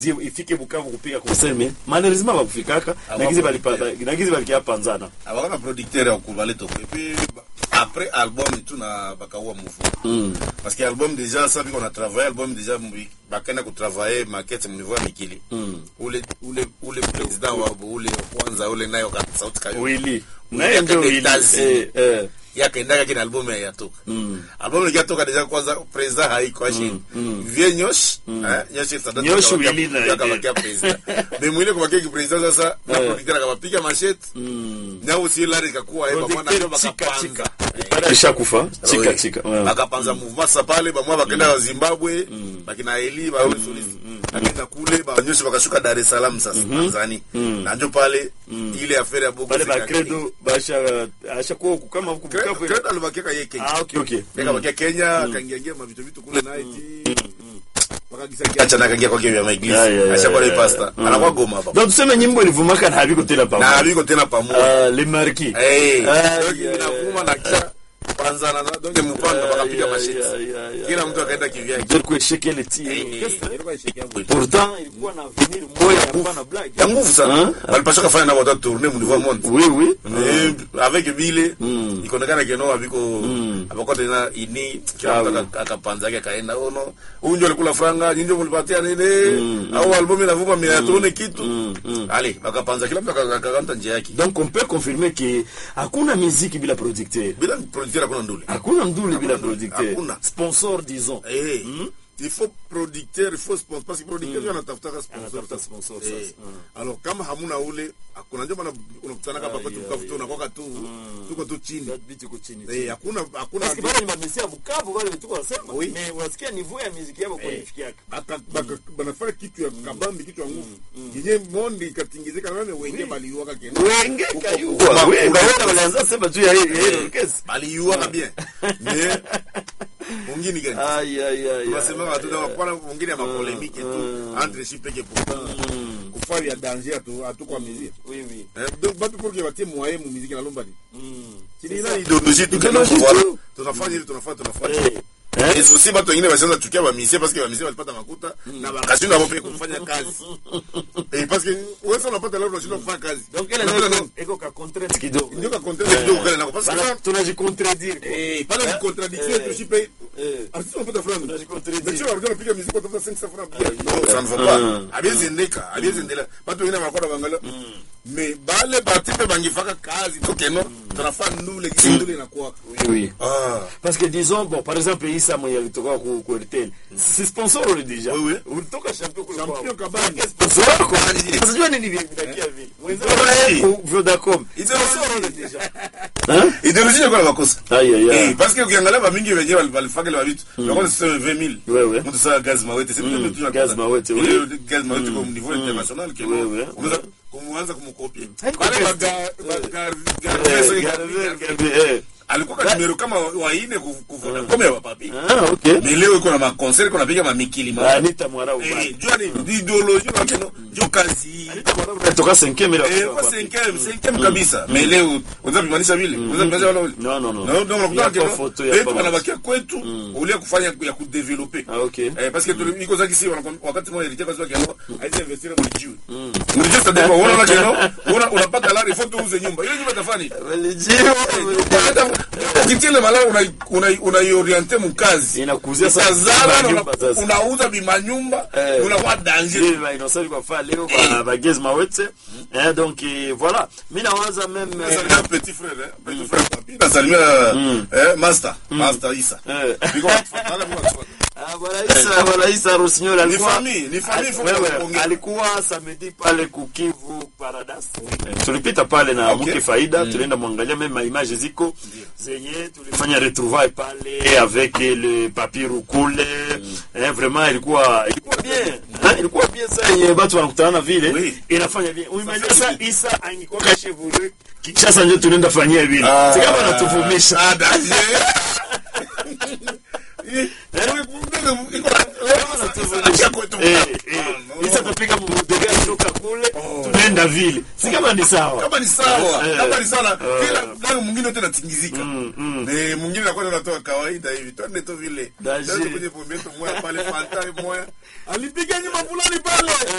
ifike Bukavu kupiga concert mais malheureusement bakufikaka nagizi balipata nagizi balikia panzana abakona producteur ya kubaleta et puis après album tu na bakaua mouvement mm. parce que album déjà ça biko na travailler album déjà mbi- bakenda kutravailler maquette mu niveau ya mikili Mm. ule ule ule president wa ule wa kwanza ule nayo ka sauti kayo Willy Willy naye ndio akaenda Willy États-Unis. eh eh yakaendaka kina album ya yatoka mm. album ikatoka deja kwanza president haiko ashi mm. vie nyosh eh nyosh sada Nyosh Willy na yakabakia president mais mwile kwa kiki president sasa na Eh. producteur akabapiga machete mm. nyao si lari kakuwa eba mwana Producteur ndo chika chika bakapanza Pale alishakufa chika Oui. chika ouais. bakapanza mouvement sasa pale bamwa bakenda Zimbabwe bakina Eli ba ule soliste bakenda kule banyoshi bakashuka Dar es Salaam sasa Tanzania na ndio pale ile affaire ya Bogo pale ba Zika- credo basha asha kwa kama huku Credo- Bukavu Credo alibakia yeye Kenya ah okay okay Nika bakia Kenya akaingia mavitu vitu kule na iti wakagisa kiacha na akaingia kwa vya Ya, ya, maiglisi ya, ashakuwa ya, ni pasta mm. anakuwa goma hapa donc tuseme nyimbo ilivumaka na habiko tena na pamoja aliko tena pamoja ah le marquis eh Ah, donc ya, inavuma na kisha kwanza na donc mpanga bakapiga mashiti kila mtu akaenda kivyake ndio kwa sheke le tir Eh, ilikuwa ishiki hapo. pourtant ilikuwa na avenir moya hapana blague ya nguvu sana Hein? walipasha kafanya nabo hata tourner mu niveau monde oui oui Mais avec bile Mm. ikaonekana keno abiko Mm. abako tena ini Ah, kila mtu oui. aka- akapanza yake akaenda ono huyu ndio alikula franga nyinyi ndio mlipatia nini au album inavuma mia tuone kitu Mm, mm. ali bakapanza kila mtu aka- akakanta njia yake donc on peut confirmer que hakuna muziki bila producteur bila producteur hakuna ndule hakuna mduli bila Hakuna, producteur hakuna. sponsor disons eh il faut producteur il faut sponsor parce que producteur ndio anatafuta sponsor Anatafuta sasa. sponsor Eh. sasa. Mm. alors kama hamuna ule hakuna ndio maana unakutana hapa Ai, kwetu ai, Bukavu tu unakuwa tu tuko tu chini vitu iko chini eh hakuna hakuna parce que bale ni mamesi ya Bukavu wale vitu wanasema Oui. mais unasikia niveau ya muziki yao kwa nifikiaka Baka- baka- banafanya kitu ya kabambi kitu ya nguvu yenye mondi ikatingizika nane wenge baliuaka kena wenge Huko- kayua huko- wenga wala walianza sema juu ya hii ya hii orchestre baliuaka bien mais mungini gani ay ay ay tunasema watu na wapana mungini ya mapolemike tu entre shi peke pourtant kufanya ya danger atu atukwa miziki oui oui Eh, donc batu pour que batie moyen mu muziki na lomba ni mm Chini ina idéologie tu Idéologie kena voilà tu. tunafanya hivi tunafanya tunafanya eh eh Et aussi batu wengine washaanza chukia bamisie parce que bamisie walipata makuta na bakashindwa hapo pia kufanya kazi. Eh parce que wewe sasa unapata leo unashindwa kufanya kazi. donc ile Unapata ndio nani? iko ka contrainte kidogo Ndio ka content kidogo kale nako parce Bana, que tunajicontredire kwa eh pale ni contradiction tu shipe eh artiste unapata franga. Tunajicontredire. Mais tu vas regarder piga musique utafuta 500 francs bien. Non, ça ne va pas. Abiezi ndeka, abiezi ndela. Batu wengine wanakuwa bangalia. Mais bale batipe bangifaka kazi tu keno tunafanya ndule kisi ndule inakuwa. oui oui Ah. parce que disons bon par exemple Issa mwenye alitoka ku ku RTL si sponsor ule deja Oui, oui. ulitoka champion kule Champion kwao. kabambi. sponsor wako Nini? sasa jua nini vinakia vile mwenzao Oui. ku Vodacom Ideologie. sponsor ule deja hein Ideologie kwa makosa. aïe aïe Eh, aïe parce que ukiangalia bamingi wenyewe wali- walifaka ile mavitu nakuwa siseme 20000 Ouais, ouais. mtu saa gaz mawete c'est Mm, mtu tu Gaz Mawete, oui. Ile gaz mawete kwa niveau international que Ouais, ouais. unaweza kumuanza kumkopia Haiko pale best. baga baga Eh, Garvey, Garvey, eh. alikuwa kwa numero kama waine kuvuna kome ya papi ah okay mais leo iko na ma concert iko napiga ma mikili ma Anita Mwarau eh bana jua ni ideologie na keno jo kazi Anita Mwarau natoka 5e ile Eh, kwa cinquième, cinquième kabisa. Mais leo unaweza kuimanisha vile? Unaweza kuimanisha wala wale? Non, non, non. Non, non, unakuta Ya keno. kwa photo, ya Eh, kwa- wanabakia kwetu ulia kufanya ya kudeveloper. ah okay Eh, parce que tuli- iko zaki si wanakwam- wakati mmoja ilitaka kwa keno, haizi investir mu jiwe. Mu jiwe c'est d'accord. Unaona keno, una unapata lari faut uuze nyumba. Ile nyumba itafanya nini? religio Hata ukitile malari una una unaiorienter mu kazi. Inakuzia sasa Utazala na nyumba una- sasa. unauza bimanyumba, Eh. unakuwa danger. Ndio inosali kwa fa leo kwa bagezi mawete eh donc eh, voilà mimi nawaza même eh, Nasalimia petit frère, eh, petit frère papi. Nasalimia eh, master, master Isa. eh, Biko watufuata, biko watufuata. ah, bwana Isa bwana Isa Rosignol Ni alikuwa famille, ni famille, faut wewe, kuongea. alikuwa samedi pale kukivu Paradise Eh, tulipita pale na Okay. mke faida tulienda mwangalia même ma image ziko zenye tulifanya retrouvailles pale avec le papier rukule eh, vraiment ilikuwa ilikuwa bien hein, ilikuwa bien ça yenye watu wanakutana vile Oui. inafanya bien uimagine sasa Isa angekuwa kashevule Kinshasa ndio tunaenda fanyia vile Ah. si kama anatuvumisha Ah, danger. Eh, iko na- Acha kwetu. Eh, Ah, eh. no. Isa tapiga mbudega kutoka kule tunaenda vile si kama ni sawa kama ni sawa Eh. kama ni sawa Eh. kila nani mwingine yote natingizika Mm, mm. Eh, mwingine anakuwa anatoa kawaida hivi twende tu vile Danger. Twende kwenye pombe yetu moya pale fanta moya alipiga nyuma fulani pale